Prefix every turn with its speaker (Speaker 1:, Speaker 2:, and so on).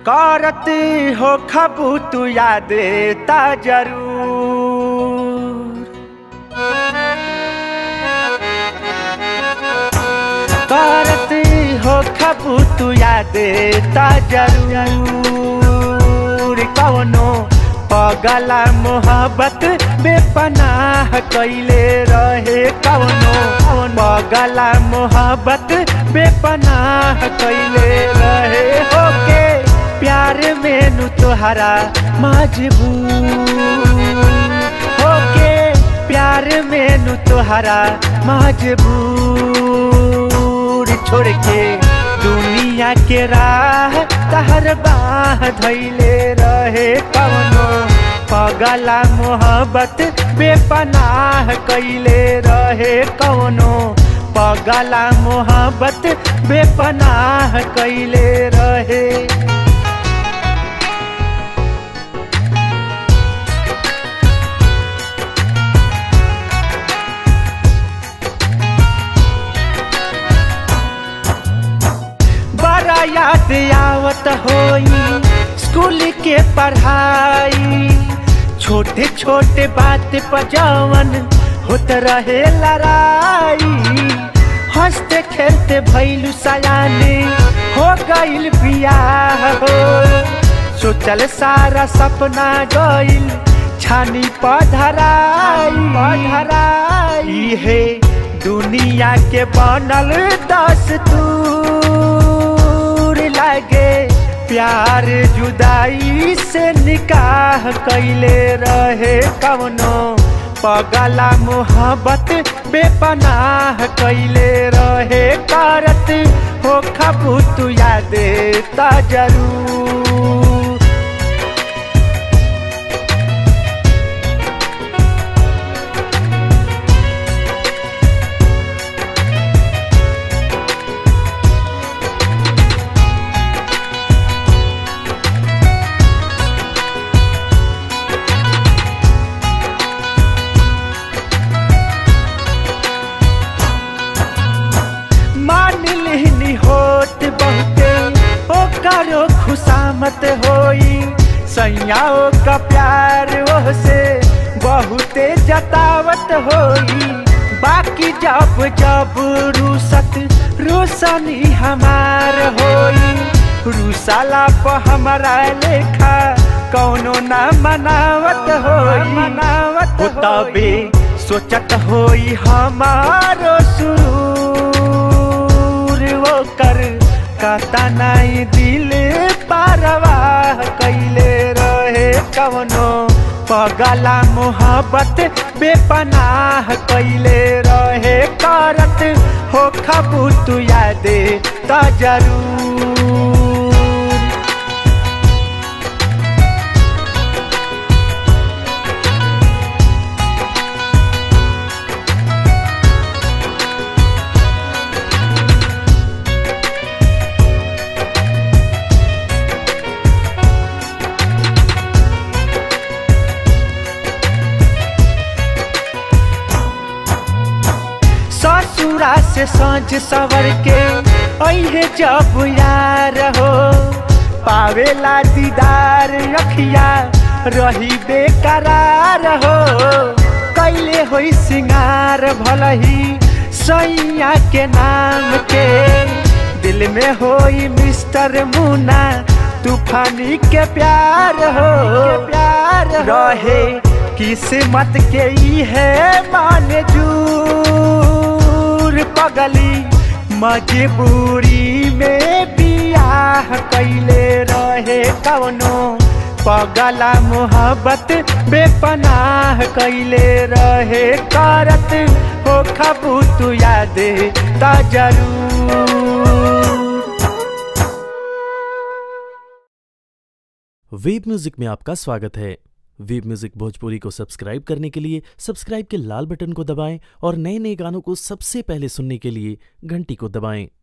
Speaker 1: करत हो खबू तू याद ता जरूर करत हो खबू तू याद ता जरूर कवनो पगला मोहब्बत बेपनाह कैले रहे कवनो पगला मोहब्बत बेपनाह कैले रहे होके प्यार में नु तोहरा मजबूर होके प्यार में नु तोहरा मजबूर छोड़ के दुनिया के राह तहर बाह धैले रहे कवनो पगला मोहब्बत बेपनाह कैले रहे कवनो पगला मोहब्बत बेपनाह कैले रहे बड़ा याद आवत होई स्कूल के पढ़ाई छोटे छोटे बात पर जवन होत रहे लड़ाई हंसते खेलते भैलू सयाने हो गइल बियाह हो सोचल सारा सपना गइल छानी पधराई पधराई है दुनिया के बनल दस दूर लागे प्यार जुदाई से निकाह कैले रहे कवनो पगला मोहब्बत बेपनाह कैले रहे करत हो खबू तू याद ता जरूर मान लिहनी होत बहुते ओकरो खुशामत होई सैयाओ का प्यार ओह से बहुते जतावत होई बाकी जब जब रूसत रोशनी हमार होई रूसाला पर हमारा लेखा कौनो ना मनावत होई मनावत हो तबे सोचत होई हमारो सुरूर वो कर कहता नहीं दिल पारवाह कैले रहे कवनो पगला मोहब्बत बेपनाह कैले रहे करत हो खबू तू यादे त जरूर ससुरा से सांझ सवर के अहे जब यार हो पावेला दीदार रखिया रही बेकरार हो कैले होई सिंगार भलही सैया के नाम के दिल में होई मिस्टर मुना तूफानी के प्यार हो प्यार रहे किस्मत के ई है माने जूर पगली मजबूरी में बियाह कैले रहे कवनो पगला मोहब्बत बेपनाह कैले रहे करत हो खबू तू याद ता जरूर
Speaker 2: वेब म्यूजिक में आपका स्वागत है वेब म्यूजिक भोजपुरी को सब्सक्राइब करने के लिए सब्सक्राइब के लाल बटन को दबाएं और नए नए गानों को सबसे पहले सुनने के लिए घंटी को दबाएं